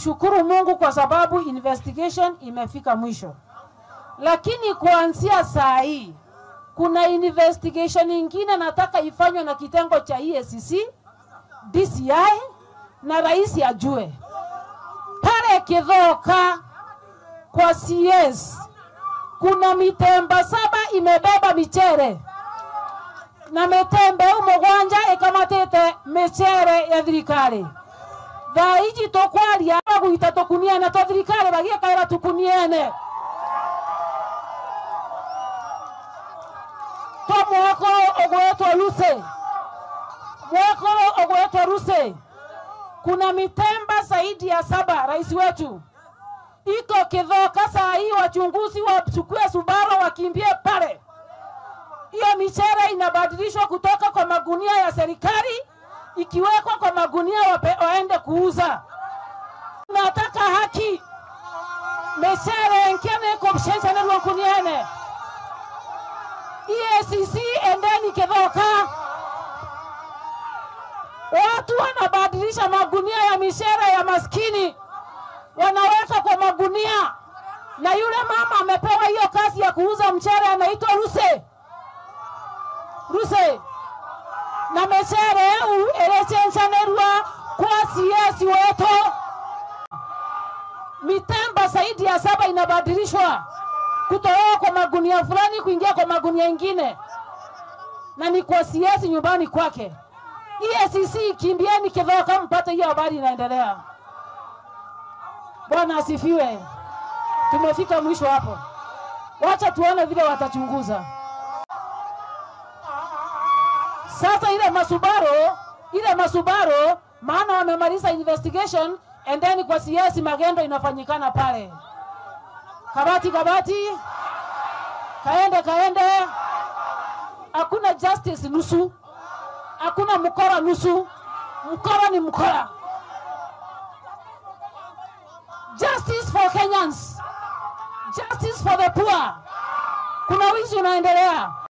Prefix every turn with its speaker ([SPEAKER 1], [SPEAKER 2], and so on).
[SPEAKER 1] kushukuru Mungu kwa sababu investigation imefika mwisho, lakini kuanzia saa hii kuna investigation ingine nataka ifanywe na kitengo cha EACC, DCI na rais ajue pale Kidhoka kwa CS kuna mitemba saba imebeba michere na mitembe umugwanja ikamatite michere ya thirikari thaa iji tukwaria bagwita tukuniene twa thirikari bagiekaira tukuniene twa mwako ogwetwo ruse mwako ogwetwo ruse kuna mitemba zaidi ya saba rais wetu iko Kidhoka saa hii, wachunguzi wachukue Subaru wakimbie pale. Hiyo michere inabadilishwa kutoka kwa magunia ya serikali ikiwekwa kwa magunia wape, waende kuuza. Nataka haki michere nkene kubshensanelwa kuniene EACC, endeni Kidhoka. Watu wanabadilisha magunia ya michere ya maskini wanaweka kwa magunia, na yule mama amepewa hiyo kazi ya kuuza mchere, anaitwa Ruse Ruse na mechere eu erechenchanerwa kwa CS wetu. Mitemba zaidi ya saba inabadilishwa kutoka kwa magunia fulani kuingia kwa magunia ingine, na ni kwa CS nyumbani kwake. EACC, kimbieni Kidhoka mpate hiyo habari inaendelea. Bwana asifiwe. Tumefika mwisho hapo, wacha tuone vile watachunguza sasa. Ile masubaro ile masubaro, maana wamemaliza investigation, endeni kwa CS magendo inafanyikana pale. Kabati kabati, kaende kaende, hakuna justice nusu, hakuna mkora nusu. Mkora ni mkora. Justice for Kenyans. Justice for the poor. Kuna wizi unaendelea.